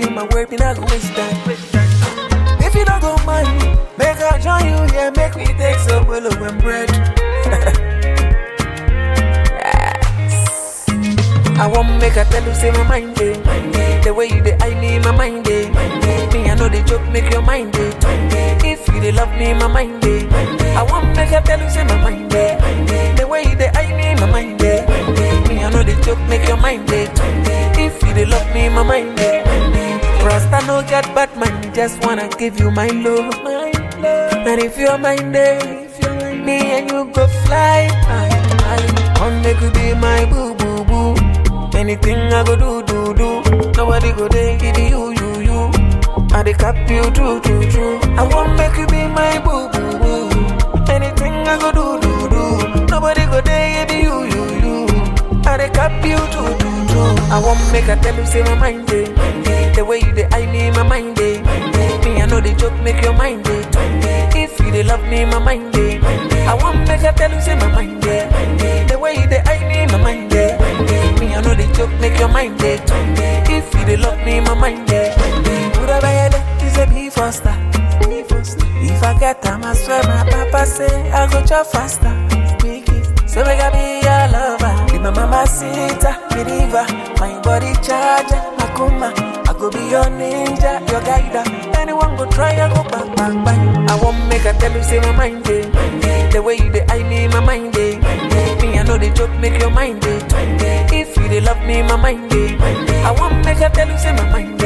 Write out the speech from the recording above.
in my work, me not go waste time. If you don't go mind, make I join you here, make me take some willow and bread. Yes. I want make I tell you, say my mind day. The way you dey, I need my mind day. Me, I know the joke, make your mind day. If you dey love me, my mind day. I want make I tell you, say my mind day. The way you dey, I need my mind day. Me, I know the joke, make your mind day. If you dey love me, my mind day. Rasta no get bad man, just wanna give you my love. And if you're mine day, me and you go fly high. high. Come make you be my boo boo boo. Anything I go do do do. Nobody go there give you you you. I dey cap you true true true. I want make you be my boo boo boo. Anything I go do do do. Nobody go there give you you you. I dey cap you true true true. I want make I tell you say my mind day. The way you dey I need my mind day. Me I know the joke make your mind day. If you dey love me my mind day. I want make I tell you say my mind day. The way you dey I need my mind day. Me I know the joke make your mind day. If you dey love me my mind day. Buddha Bayele is a be faster. If I get time, I swear my papa say I go chop faster. So make I be your lover, be my mama sita, me diva, my body charger, Akuma. I go be your ninja, your guider. Anyone go try, I go bang bang bang. I won't make I tell you say my mind day. The way you dey, I need my mind day. Me I know the joke make your mind day. If you dey love me, my mind day. I won't make I tell you say my mind day.